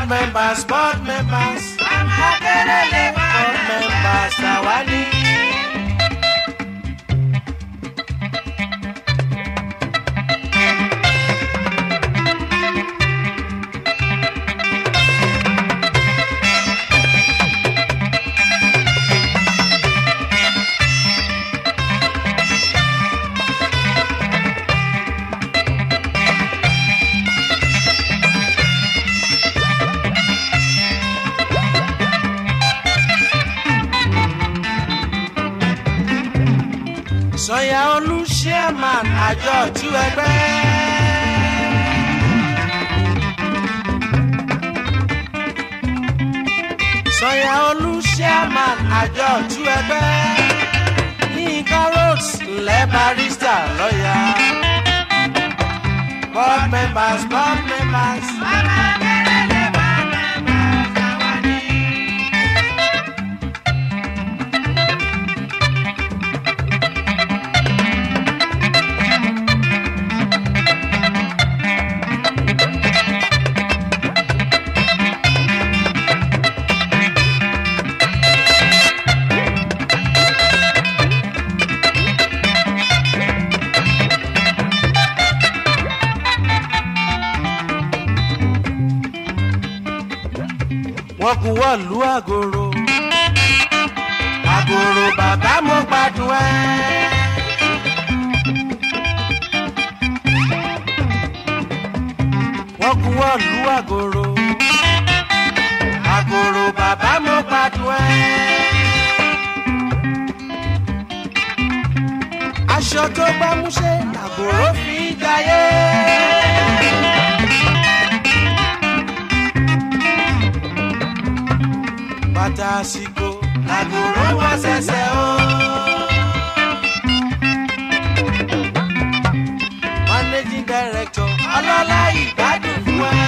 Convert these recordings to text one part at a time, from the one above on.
members board members akérèlé board members àwa ní. sọyà olú chairman àjọ ọ̀tún ẹgbẹ́. sọyà olú chairman àjọ ọ̀tún ẹgbẹ́. yínká roads ńlẹ̀ barista lọ́yà. board members board members. wọn kú wọ̀lú àgòrò àgòrò bàbá mo gbádùn ẹ. wọn kú wọ̀lú àgòrò àgòrò bàbá mo gbádùn ẹ. aṣọ tó gbámúṣé àgòrò fi jayé. bàtà àsìkò làgòrò wá ṣẹ̀ṣẹ̀ o. managing director ọlọ́lá ìgbádùn fún ẹ.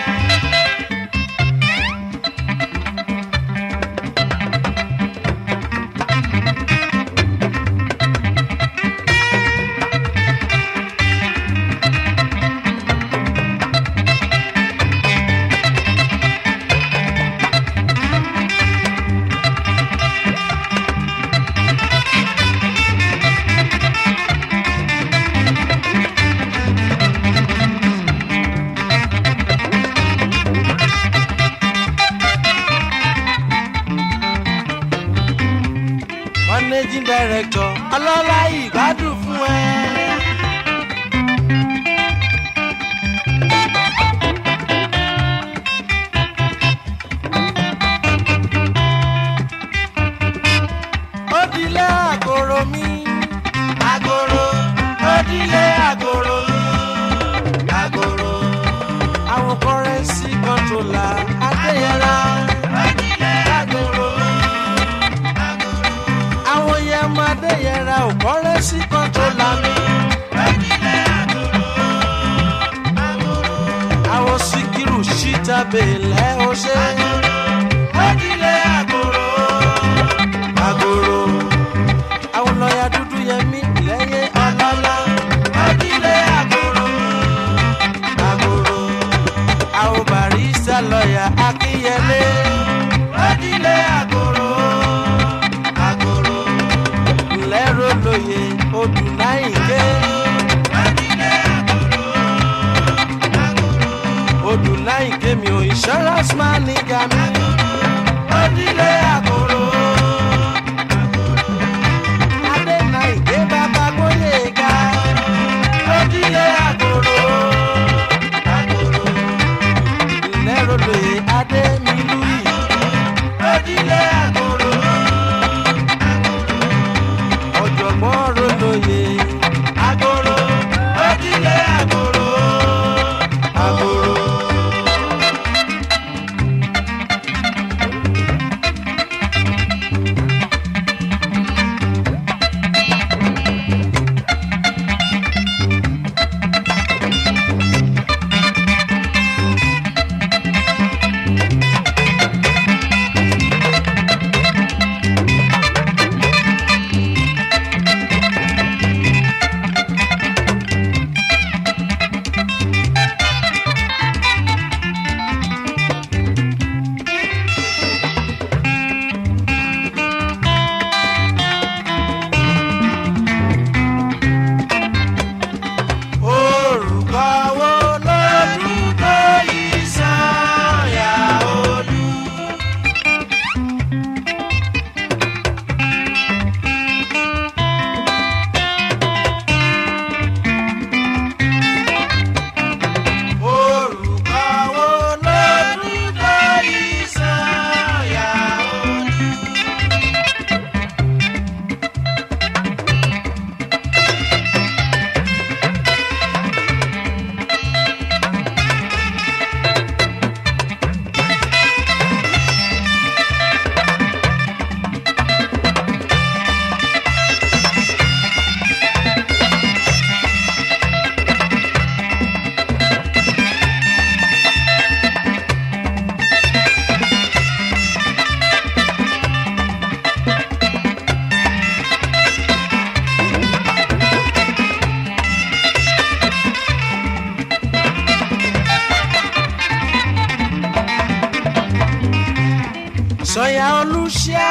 managing director ọlọ́lá ìgbádùn fún ẹ. ó dilé àgòrò mi àgòrò ó dilé àgòrò mi àgòrò àwọn kọrẹ́nsì kọ́ńtólà adéyẹlá ó dilé àgòrò mi àwọn yẹn máa dé yẹra ò kọ́rẹ́ sí kan tó lami. àwọn síkírù síta bèèlẹ́ ó ṣe. ojúlé àgòrò. àgòrò. àwọn lọ́ọ̀yà dúdú yẹmí lẹ́yìn ọlọ́lá. ojúlé àgòrò. àgòrò. àwọn barista lọ́ọ̀yà akínyẹlé. ojúlé àgòrò. àgòrò lẹ́rọ lóye odù náìké. odù náìké mi ò insurance man nígà mi. odìlé àgòrò. adé náìké bàbá gbóyè ga. odìlé àgòrò. lẹ́rọ lóye adé mi lùyì. odìlé àgòrò ọ̀jọ̀gbọ́n rolóye. Agoro, ojúlé agoro, agoro.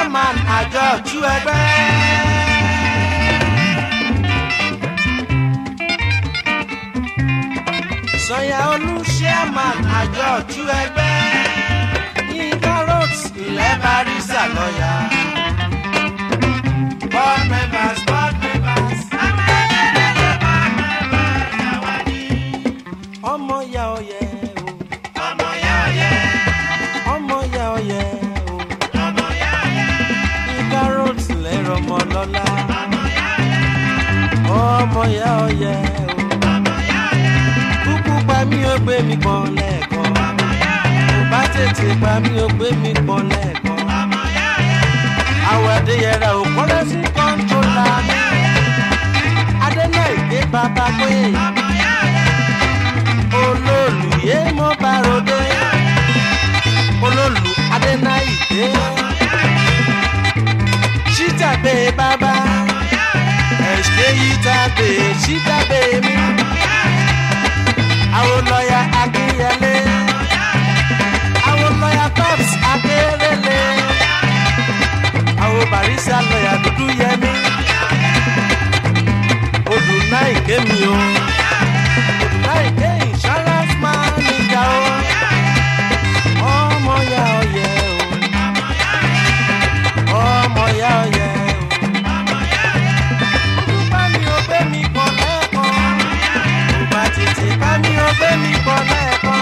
chairman àjọ tú ẹgbẹ́. sọ̀yà olú chairman àjọ tú ẹgbẹ́. yínká roads ilẹ̀ barisa lọ́yà. board members board members. ọmọ ya ọyẹ o. ọmọ ya ọyẹ. ọmọ ya ọyẹ o. ọmọ ya ọyẹ. yínká roads lẹ́rọ ọmọ lọ́la. ọmọ ya ọyẹ. ọmọ ya ọyẹ o. ọmọ ya ọyẹ. kúkú pa mí ó gbé mi pọn lẹ́ẹ̀kan. ọmọ ya ọyẹ. kò bá tètè pa mí ó gbé mi pọn lẹ́ẹ̀kan. ọmọ ya ọyẹ. àwọn adéyẹrẹ ò kọ́lé sí kọ́ńtólà mi. adéná ìgbé bàbá pé. ọmọ ya ọyẹ olólùyé mo bá ròde olólù adénáìdé ṣítàbé bàbá ẹ̀ṣẹ̀ yítàbé ṣítàbé mi àwọn lọ́yà akínyẹlé àwọn lọ́yà pops akérèlé àwọn barisa lọ́yà dúdú yẹmi odù náà ìkémi o láìpẹ́ insurance man níjà o. ọmọ ya ọyẹ o. ọmọ ya ọyẹ o. olùbá mi ò gbé mi pọ̀ lẹ́ẹ̀kan. òbá tètè bá mi ò gbé mi pọ̀ lẹ́ẹ̀kan.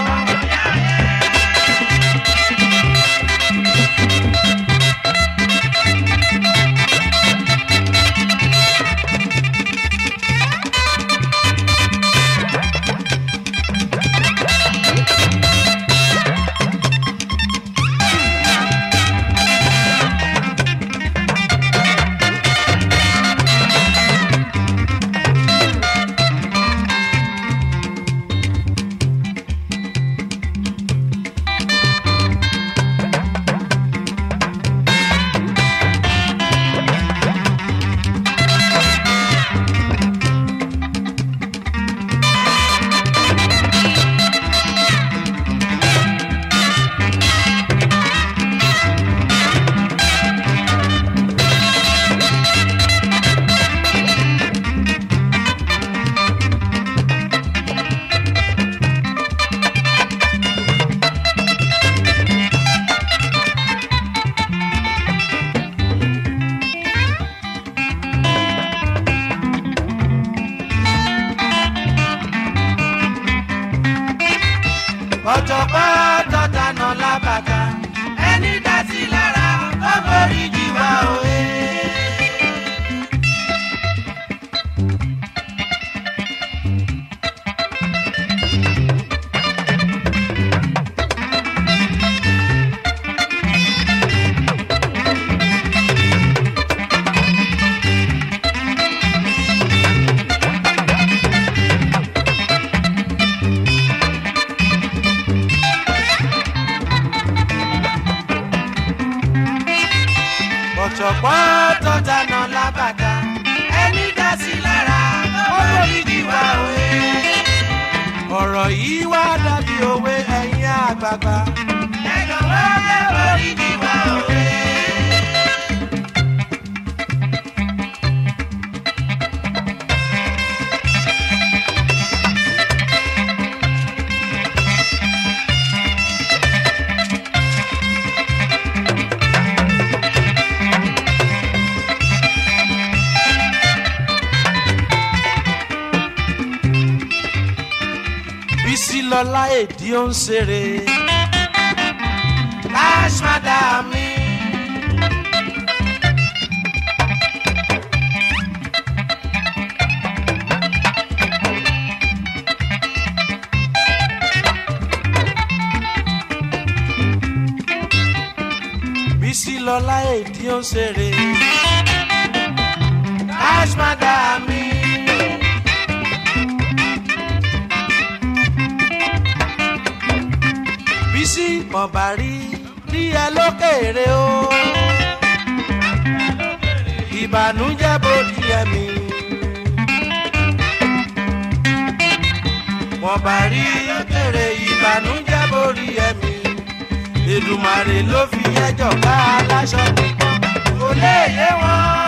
ọ̀jọ̀gbọ́n tọ́ta nà lábàtà ẹni dá sí lára ó borí jì wá òye. ọ̀jọ̀gbọ́n tọ́ta nà lábàtà ẹni dá sí lára ó borí jì wá òye. ọ̀rọ̀ yìí wá dàbí òwe ẹ̀yin àgbààgbà. ẹ jọ̀wọ́ ẹ borí jì wá òye. bísí lọ́lá èdè ó ń ṣeré. cash madam mi. bísí lọ́lá èdè ó ń ṣeré. cash madam mi. bísí ọ̀bà rí rí ẹ lókèrè o. ìbànújẹ́ bòdì ẹ̀mí. ọ̀bà rí lókèrè ìbànújẹ́ bòdì ẹ̀mí. Èdùmàrè ló fi ẹjọ́ ká aláṣọ pípọ́n. lè yé wọn.